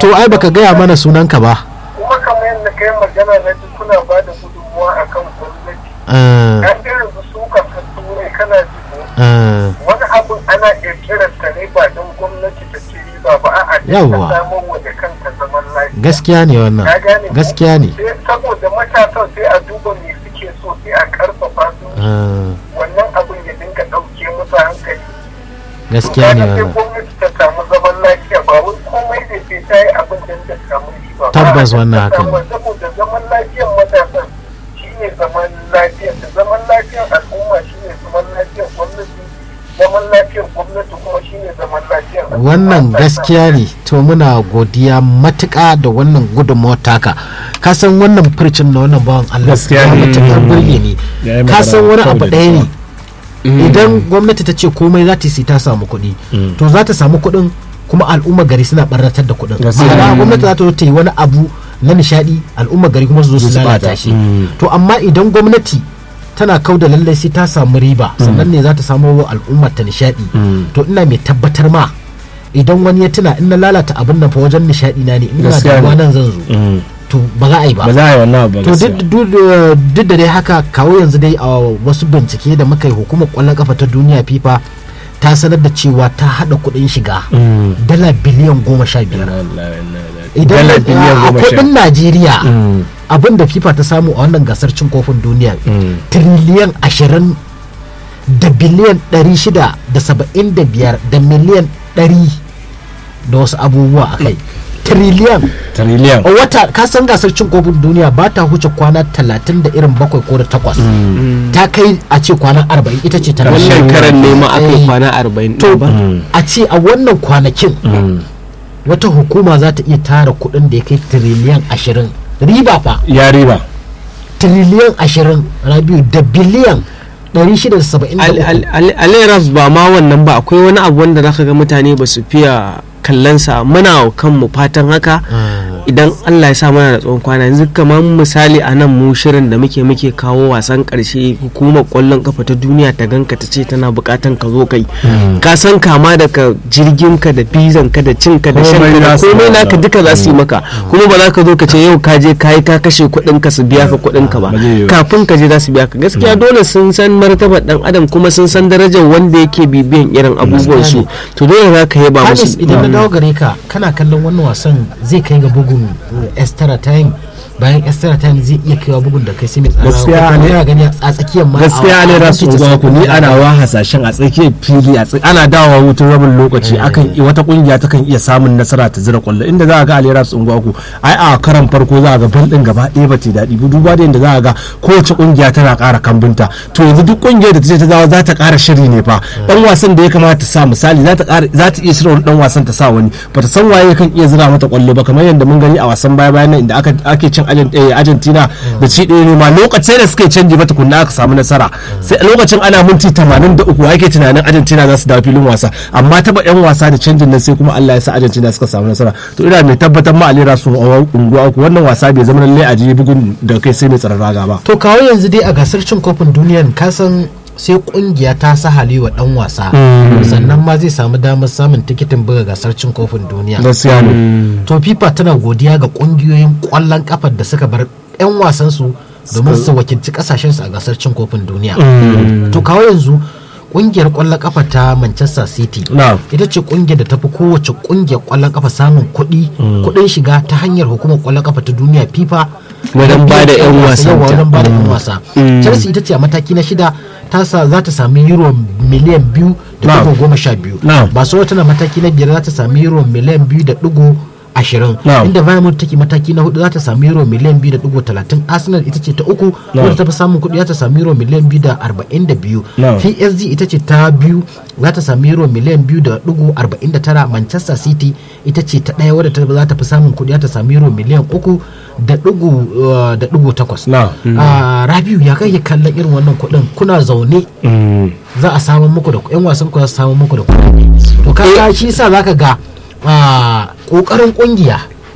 to ai baka gaya mana sunanka ba kuma kamar yadda kai magana na ji kuna ba da gudunmuwa a kan gwamnati Ah, an irin su su kan turai kana ji ko ah, wani abun ana kirkirar ta ne ba don gwamnati ta ci riba ba a'a ta Yawwa. samar wa da kanta zaman lafiya gaskiya ne wannan ka gane ko? gaskiya ne sai saboda matasan sai a duba me suke so sai a karfafa su Ah, wannan abun ya dinga ɗauke musu hankali gaskiya ne Kaga sai wannan gwamnati ta samu zaman lafiya ba wai komai da sai ta yi abin da ta samu riba ba. Tabbas A'a, wannan ta haka ne. samu- saboda zaman lafiyar matasan shine zaman lafiyar da zaman lafiyar al'umma shine zaman lafiyar gwamnati zaman lafiyar gwamnati kuma shine zaman lafiyar al'umma. wannan Ta gaskiya ne to muna godiya matuƙa da wannan gudunmawar taka ka san wannan furcin na wannan bawan Allah Gaskiya ya ne. matuƙar burge ne Ya yi ka magana san wani kyau abu da ɗaya ne Mm. idan gwamnati ta ce komai za ta yi sai ta samu kuɗi Mm. to za ta samu kuɗin kuma al'umma gari suna ɓarnatar da kuɗin Gaskiya. ma'ana gwamnati za ta zo ta yi wani abu na nishaɗi al'umma gari kuma su zo su Su lalata ɓata. shi Mm. to amma idan gwamnati tana kau da lallai sai ta samu riba sannan ne za ta samu wa al'umma ta nishaɗi Mm. to ina mai tabbatar ma idan wani ya tuna in na lalata abin nan fa wajen nishaɗi na ne in na Gaskiya damuwa ne. nan zan zo Mm. to ba za a yi ba ba za a yi wannan abu ba to gaskiya. duk duk da- duk da dai haka kawo yanzu dai a wasu bincike da muka yi hukumar kwallon kafa ta duniya fifa ta sanar da cewa ta hada kuɗin shiga Mm. dala biliyan goma sha biyar Inna lillahi wa inna ilaihi idan Dala biliyan a goma sha. kuɗin najeriya Mm. abin da fifa ta samu a wannan gasar cin kofin duniya Mm. tiriliyan ashirin da biliyan ɗari shida da saba'in da biyar da miliyan ɗari da wasu abubuwa a kai tiriliyan Trillion. a wata ka san gasar cin kofin duniya ba ta huce kwana talatin da irin bakwai ko da takwas ta kai a ce kwana arba'in ita ce ta wannan karan ne ma aka yi Eh, kwana arba'in to ɗin ba a ce a wannan kwanakin Mm. wata hukuma za ta iya tara kuɗin da ya kai tiriliyan ashirin riba fa ya riba tiriliyan ashirin rabiu da biliyan ɗari shida da saba'in da uku aliras ba ma wannan ba akwai wani abu wanda zaka ga mutane ba su fiya kallonsa muna wa kanmu fatan haka idan Allah ya sa mana da tsawon kwana yanzu kamar misali a nan mu shirin da muke muke kawo wasan karshe hukumar kwallon kafa ta duniya ta ganka ta ce tana bukatan ka zo kai ka san kama daga jirgin ka da bizan ka da cin ka da shan Komai ka da za su komai yi naka maka. duka za su yi maka kuma ba za ka zo ka ce yau ka je ka yi ka kashe kuɗin ka su biya ka kuɗin ka ba Ba zai yi ba. kafin ka je za su biya ka gaskiya dole sun san martabar dan adam kuma sun san darajar wanda yake bibiyan irin abubuwan su to dole za ka yaba musu Hamis idan na dawo gare ka kana kallon wannan wasan zai kai ga bugun eh, extra time bayan extra time zai iya kaiwa bugun da kai sai mai tsara Gaskiya ne. yana gani a tsakiyar ma gaskiya ne rasu uwa ku ni ana wa hasashen a tsakiyar fili a tsak- ana dawowa hutun rabin lokaci akan i- wata kungiya ta kan iya samun nasara ta zira kwallo inda za a ga alera su unguwa ku ai a karan farko za a ga bal din gaba ɗaya ba ta yi daɗi ba duba da yadda za a ga kowace kungiya tana ƙara kambunta to yanzu duk kungiyar da ta ce ta dawo za ta ƙara shiri ne fa dan wasan da ya kamata ta sa misali za ta ƙara za ta iya shirya wani dan wasan ta sa wani bata san waye kan iya zira mata kwallo ba kamar yadda mun gani a wasan baya bayan nan inda aka ake cin Argen- eh, Argentina da ci ɗaya ne ma lokacin da suka yi canji ba tukunna aka samu nasara sai lokacin ana minti 83 ake tunanin Argentina za su dawo filin wasa amma taba yan wasa da canjin nan sai kuma Allah ya sa Argentina suka samu nasara to ina mai tabbatar ma alera su a unguwa uku wannan wasa bai zama lallai a je bugun da kai sai mai tsaron raga ba to kawo yanzu dai a gasar cin kofin duniyan ka san sai kungiya ta sahale wa dan wasa sannan ma zai samu damar samun tikitin buga gasar cin kofin duniya gaskiya ne to fifa tana godiya ga kungiyoyin kwallon kafar da suka bar 'yan wasansu domin su wakilci kasashensu a gasar cin kofin duniya to kawo yanzu kungiyar kwallon kafa ta manchester city Na'am. ita ce kungiyar da tafi kowace kungiyar kwallon kafa samun kuɗi kuɗin shiga ta hanyar hukumar kwallon kafa ta duniya fifa Wajen ba da 'yan wasanta. yawa wajen ba da 'yan wasa chelsea ita ce a mataki na shida ta sa za ta sami euro miliyan biyu da Na'am. ɗigo goma sha biyu Na'am. barcelona tana mataki na biyar za ta sami euro miliyan biyu da ɗigo ashirin Na'am. inda Bayern take mataki na hudu za ta sami euro miliyan biyu da ɗigo talatin arsenal ita ce ta uku wadda ta fi samun kuɗi za ta sami euro miliyan biyu da arba'in da biyu Na'am. psg ita ce ta biyu za ta sami euro miliyan biyu da ɗigo arba'in da tara manchester city ita ce ta ɗaya wadda ta- za ta fi samun kuɗi za ta sami euro miliyan uku da ɗigo uh, da ɗigo takwas Na'am. Ah, rabiu ya kai kallon irin wannan kuɗin kuna zaune za a samu muku da yan wasan ku za su samu muku da kuɗi to kaga shi yasa zaka ga ah, kokarin kungiya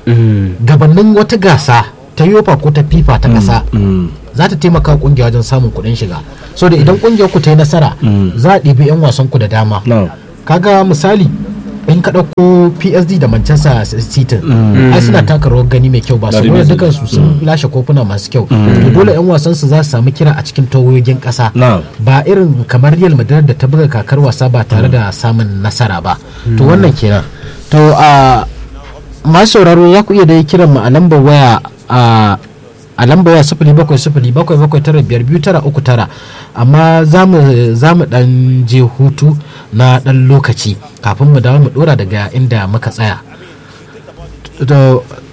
gabanin wata gasa ta yofa ko ta fifa ta kasa za ta taimaka wa kungiya wajen samun kuɗin shiga so da idan kungiyar ku ta yi nasara za a ɗibi yan wasan ku da dama Na'am. kaga misali in ka ɗauko psd da manchester city ai suna taka rawar gani mai kyau ba Dari saboda bisa. dukan su sun lashe kofuna masu kyau to dole yan wasan su za su samu kira a cikin tawogin ƙasa Na'am. ba irin kamar real madrid da ta buga kakar wasa ba tare da samun nasara ba to wannan kenan to a masu sauraro za ku iya dai kiran mu a lambar waya a a lambar waya sifili bakwai sifili bakwai bakwai tara biyar biyu tara uku tara amma za mu za mu dan je hutu na dan lokaci kafin mu dawo mu dora daga inda muka tsaya to